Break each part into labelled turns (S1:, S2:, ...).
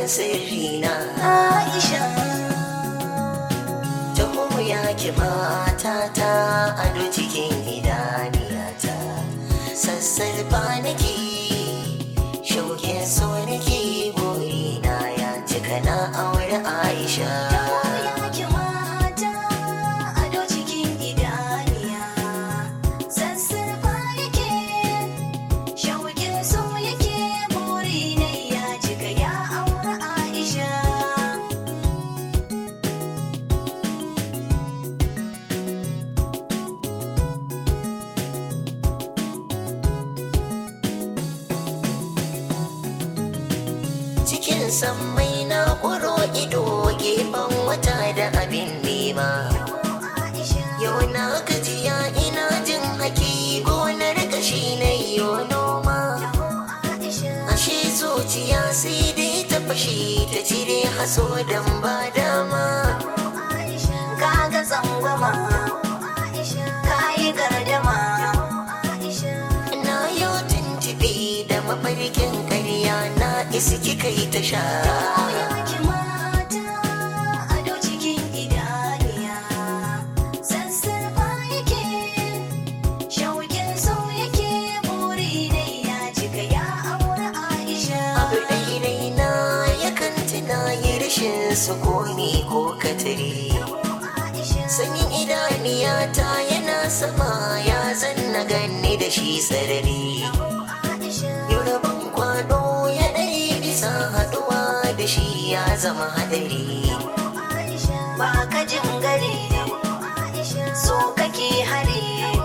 S1: sirri na
S2: Aisha
S1: taho ya ki matata ado cikin idaniyata sassarfa nake shauƙin so nake burina ya cika na aure aisha
S2: yake mata ado cikin idaniya sassarfa yake shauƙin so yake buri ne ya cika ya aure Aisha
S1: cikin sammai na ƙuro ido gefen wata da abin nema yau na gajiya ina jin haki gonar kashi na yo noma ashe zuciya sai dai ta fashe ta cire haso don ba dama
S2: kaga tsangwama kayi gardama
S1: na yau tuntuɓe da mafarkin ƙarya na isi kika yi ta sha
S2: yake mata ado cikin idaniya sassarfa yake shauƙin so yake buri ne ya cika ya aure Aisha
S1: abu ɗaiɗai na yakan tuna yi rashin sukuni ko katare sanyin idaniyata yana sama ya zanna ganni da shi sarari Yoruban kwado ya ɗari bisa haɗuwa da shi ya zama hadari
S2: ba ka jin gari so kake hari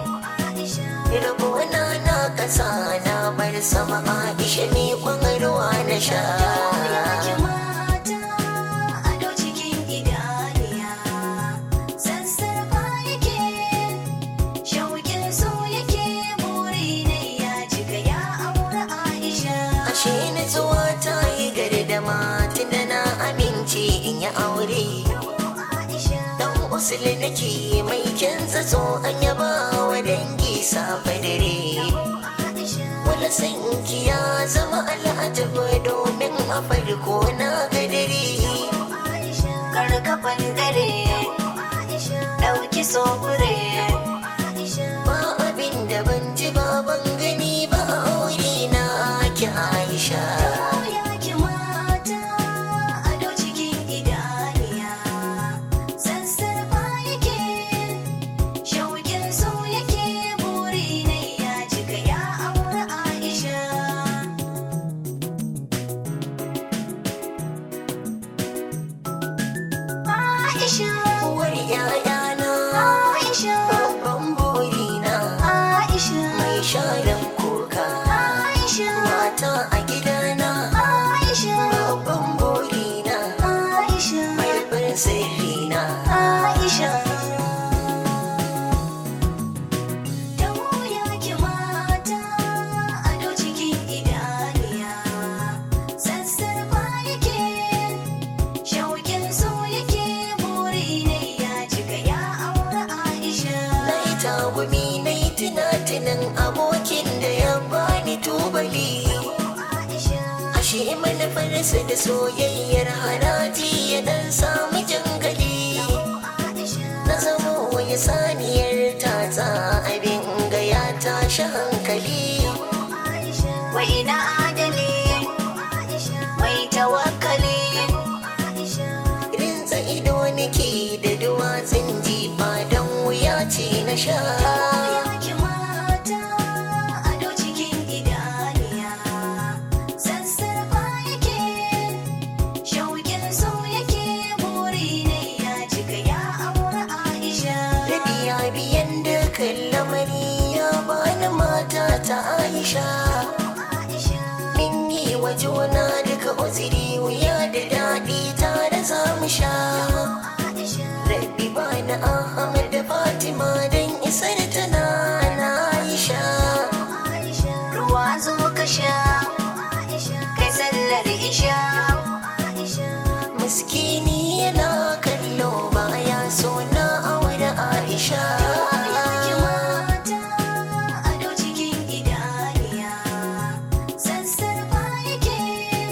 S1: Rabona na ƙasa na bar sama Aisha ne kwan ruwa na sha
S2: yake mata ado cikin idaniya sassarfa yake shauƙin so yake buri ne ya cika ya aure Aisha
S1: Ashe ni zuwa ta yi gardama tunda na amince in yi aure Dan usuli nake mai kyan zato an yaba wa dangi safe dare Wala sanki ya zama al'ajabu domin a farko na gadari
S2: karkafan dare ɗauki sofure
S1: Ba abin da ban ji ba ban gani ba a aure na ki Aisha
S2: yake mata ado cikin idaniya sassarfa yake shauƙin so yake buri ne ya cika ya aure Aisha Aisha
S1: Uwar ‘ya'yana
S2: Aisha
S1: babban burina
S2: Aisha
S1: mai sharan kuka
S2: Aisha
S1: mata a gidana
S2: Aisha
S1: babban burina
S2: Aisha
S1: mai farin sirrina
S2: Aisha Da wuya ki mata ado cikin idaniya sassarfa yake shauƙin so yake buri ne ya cika ya aure Aisha
S1: na yi tagumi na yi tunatunan abokin da ya bani tubali
S2: Aisha
S1: ashe manufarsa da soyayyar haraji ya dan samu jangali
S2: Aisha
S1: na zama wani saniyar tatsa abin ga ya tashi hankali
S2: Aisha wai na adali Aisha mai tawakkali Aisha
S1: rinsa ido nake da duwatsun jifa don wuya ce na sha
S2: Yaki mata ado cikin idaniya sassarfa yake shauƙin so yake buri ne ya cika ya aure Aisha
S1: Rabiya biyan da lamari ya bani mata ta Aisha
S2: Aisha
S1: Min yi wa juna duka uziri wuya da daɗi tare za mu sha
S2: Aisha
S1: Rabbi bani Ahmad da Fatima don isar tana na Aisha
S2: Aisha ruwa zo ka sha Aisha kai sallar isha Aisha
S1: Miskini yana kallo baya so na aure Aisha
S2: Yaki mata ado cikin idaniya sassarfa yake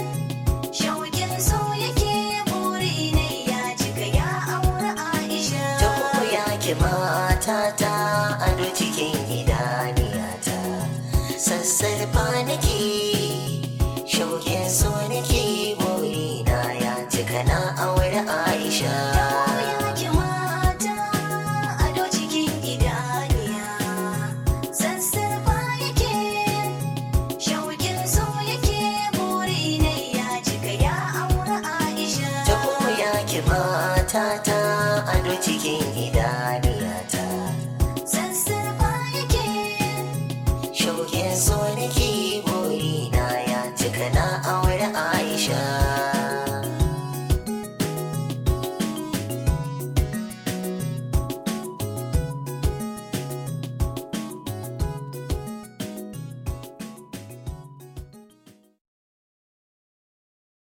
S1: matata ado cikin idaniyata sassarfa nake shauƙin so nake burina ya cika na aure aisha
S2: Yake mata ado cikin idaniya sassarfa yake shauƙin so yake buri ne ya cika ya aure Aisha
S1: ta ya ki matata ado cikin idaniyata
S2: sassarfa yake
S1: shauƙin so nake burina ya cika na aure